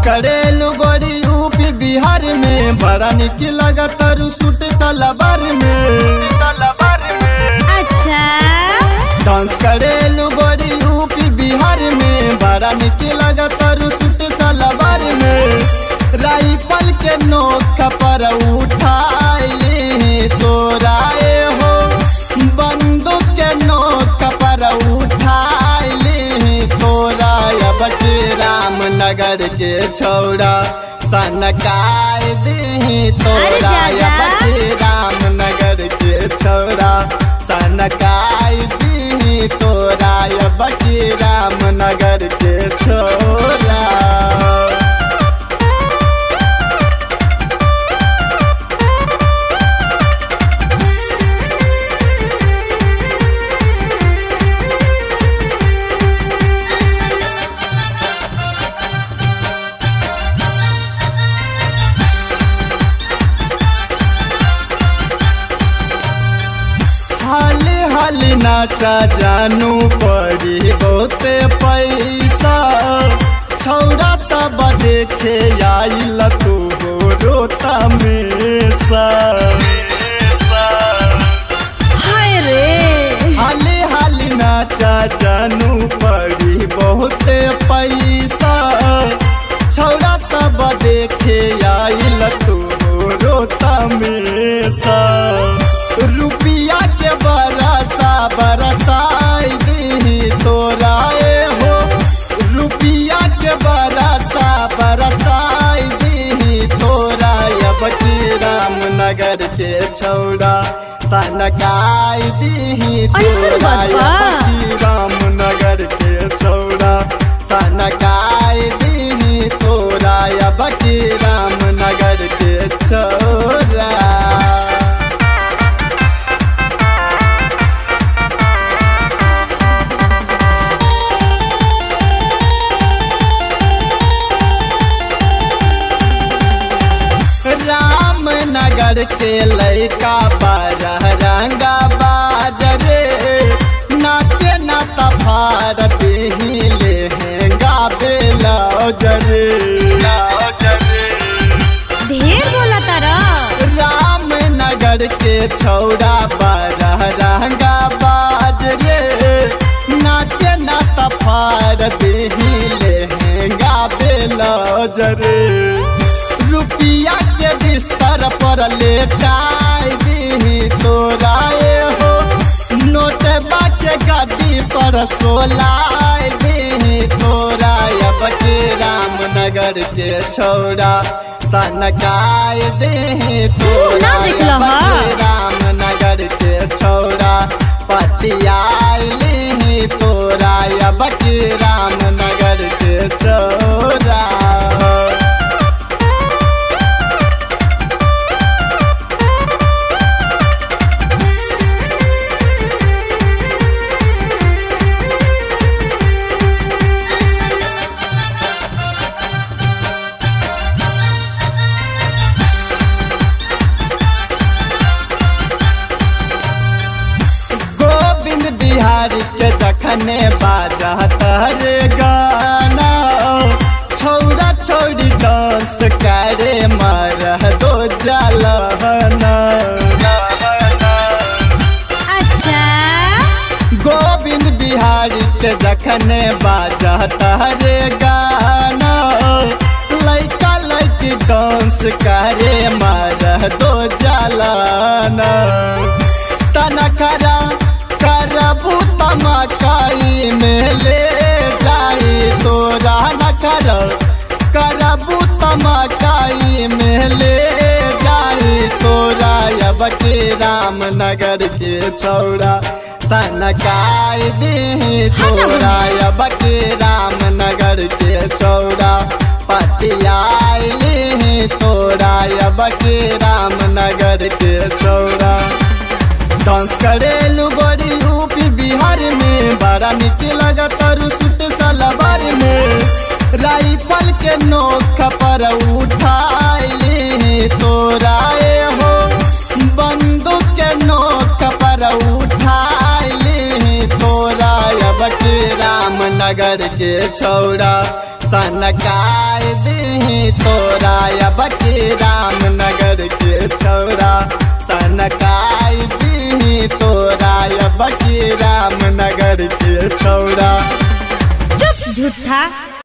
करेलू गोरी यूपी बिहार में बड़ा निक लगत सूट सलवार में सलवार में अच्छा डांस करेलू गोरी यूपी बिहार में बड़ा निक लगत सूट सलवार में राइफल के नोक पर उठाए तोराए हो बंदूक के नोक पर उठाए तोरा अब के रामनगर के छौड़ा सनकाय दे तोरा अरे अब जादा। के रामनगर के छौड़ा सनकाय दी तोरा अब के रामनगर के छौड़ा हाली हाली नाचा जानू पड़ी बहुते पैसा छौरा सब देखे आइल तू रोता में सा हाय रे हाली हाली नाचा जानू पड़ी बहुते पैसा छौरा सब देखे आइल तू रोता में सा रुपिया के बरसा बरसाई दी तोराए हो रुपिया के बरसा बरसाई दी तोरा अब की रामनगर के छौड़ा सनकाई दी ऐसन तोरा बात बा? अब की रामनगर के छौड़ा सनकाई दी तोरा अब की रामनगर के छौड़ा रामनगर के लैका बारह रंगा बाजरे नाचे ना तफार बेही लेहेंगा बेलौजरे ढेर बोला तारा रामनगर के छौड़ा बारह रंगा बाजरे नाचे ना तफार बेही लेहेंगा बेलौजरे रुपिया के बिस्तर पर लेटाई दी तोराए हो नोटबा के गाड़ी पर सोलाई दी तोरा अब के रामनगर के छौड़ा सनकाय दे तोरा ना देखला अब हा? के रामनगर के छौड़ा पतियाई तोरा अब के रामनगर के छौड़ा गोविंद बिहारी के जखने बाजा तहरे गाना छौरा छौरी डांस करे मर दो जलहना अच्छा गोविंद बिहारी के जखने बाजा तहरे गाना लैका लैकी डांस करे मर दो जलाना तनखरा करबू तमकाई में ले जाई तोरा नखर करबू तमकाई में ले जाई तोरा अब के रामनगर के छौड़ा सनकाई दे तोरा अब के रामनगर के छौड़ा पतियाई तोरा अब के रामनगर के छौड़ा डांस करेलू गोरी यूपी बिहार में बड़ा निक लगत सूट सलवार में राइफल के नोक पर उठाए तोराए हो बंदूक के नोक पर उठाए तोरा अब के रामनगर के छौड़ा सनकाय दे दी तोरा अब के रामनगर के छौरा सनकाई दी तोरा अब के रामनगर के छौरा चुप झूठा